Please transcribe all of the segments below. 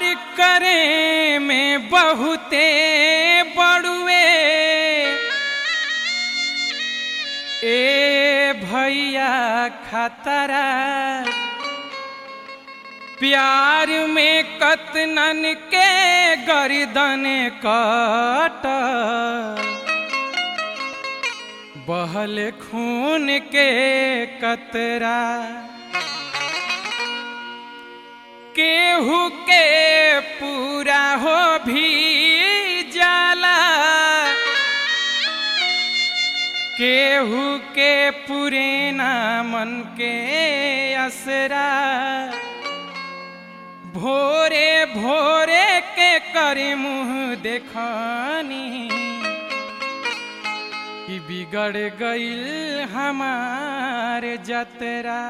करे में बहुते बड़ुए ए भैया खतरा प्यार में कतनन के गर्दन कट बहल खून के कतरा केहू के पूरा हो भी जाला केहू के पुरेना मन के असरा भोरे भोरे के करे मुँह देखानी कि बिगड़ गईल हमारे जतरा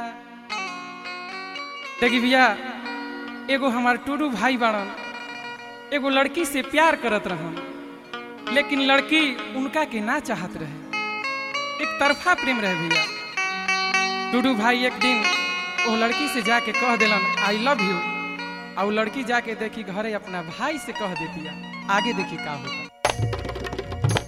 देखी भैया एगो हमार टूडू भाई बाड़न एगो लड़की से प्यार करत रहन लेकिन लड़की उनका के ना चाहत रहे एक तरफा प्रेम रहे भैया टूडू भाई एक दिन वो लड़की से जाके कह दिलन आई लव यू और वो लड़की जाके देखी घरे अपना भाई से कह देती आगे देखी का होता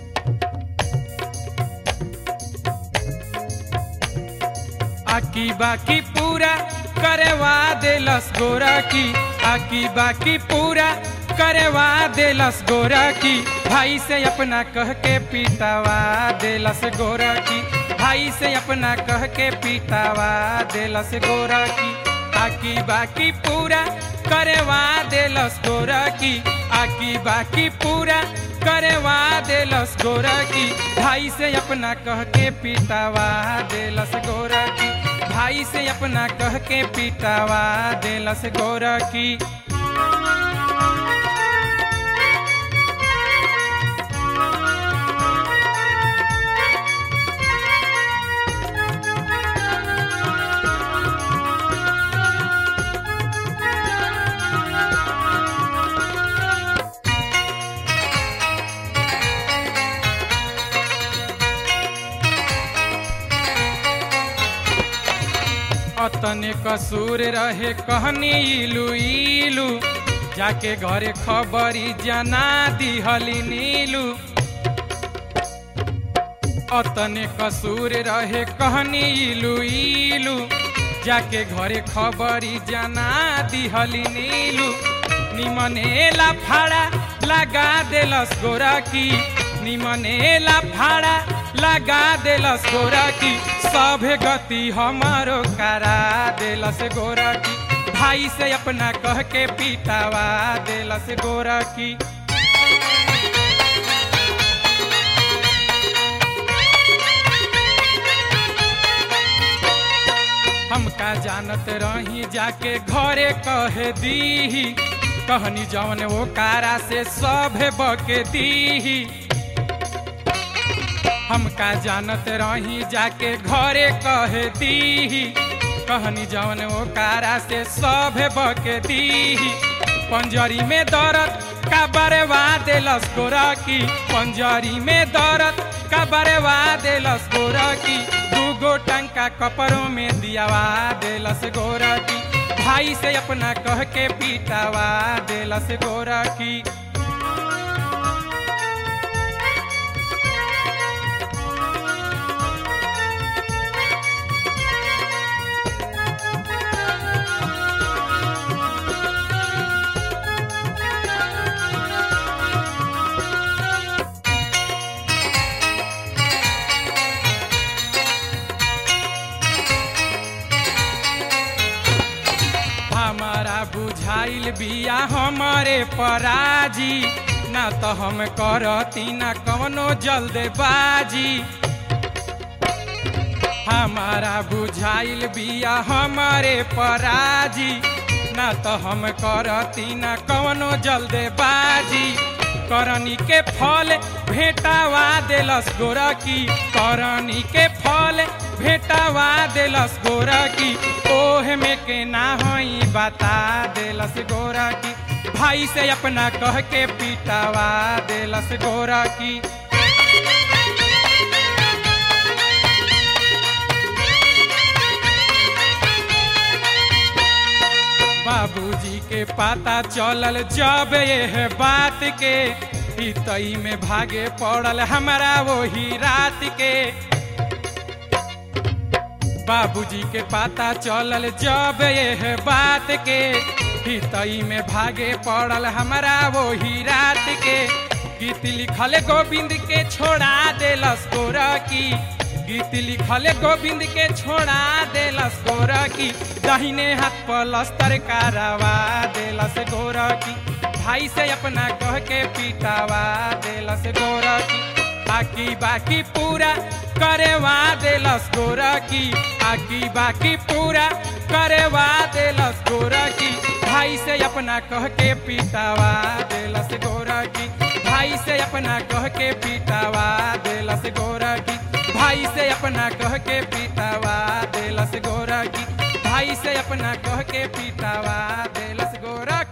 आकी बाकी पूरा करवा देलस गोरा की आकी बाकी पूरा करवा देलस गोरा की भाई से अपना कह के पीटावा देलस गोरा की भाई से अपना कह के पीटावा देलस गोरा की आकी बाकी पूरा करवा देलस गोरा की आकी बाकी पूरा करवा देलस गोरा की भाई से अपना कह के पीटावा देलस गोरा की भाई से अपना कह के पीटावा देलस गोरा की अतने कसूर रहे कहनी इलू इलू जाके घरे खबरी जना दिहली नीलू अतने कसूर रहे कहनी इलू इलू जाके घरे खबरी जना दिहली नीलू निमनेला फाड़ा लगा देलस गोरा की निमनेला फाड़ा लगा देलस गोरा की सभे गति हमारो करा देलस गोरा की भाई से अपना कह के पीटावा देलस गोरा की हमका जानत रही जाके घरे कह दीही कहनी जौन वो कारा से सभे बके दीही हमका जानत रही जाके घरे कह दीही कहनी जौन वो कारा से सभे बके दीही पंजरी में दर्द का बरवा देलस गोरा की पंजरी में दर्द का बरवा देलस गोरा की दूगो टंका कपड़ों में दियावा देलस गोरा की भाई से अपना कह के पीटावा देलस गोरा की हमारा बुझाइल बिया हमारे पराजी ना तो हम करती ना कवनो जल्दबाजी हमारा बुझाइल बिया हमारे पराजी ना तो हम करती ना कवनो जल्दबाजी करनी के फल भेटावा देलस गोरा की करनी के फल भेटावा देलस गोरा की ओह में के ना होई बता देलस गोरा की भाई से अपना कह के पीटावा देलस गोरा की बाबूजी के पता चलल जब ये बात के ई तई में भागे पड़ल हमारा वही रात के बाबूजी के पता चलल जब ये बात के ई तई में भागे पड़ल हमारा वही रात के गीत लिखल गोविंद के छोड़ा देलस गोरकी गीत लिखल गोविंद के छोड़ा देलस गोरकी दहिने हाथ पलस्तर कारवा देलस गोरकी भाई से अपना कह के पिटावा देलस गोरकी आकी बाकी पूरा करेवा देलस गोरकी आकी बाकी पूरा करेवा देलस गोरकी भाई से अपना कह के पिटावा देलस गोरकी भाई से अपना कह के पिटावा देलस गोरकी भाई से अपना कह के पिटावा देलस गोरकी भाई से अपना कह के पिटावा देलस गोरकी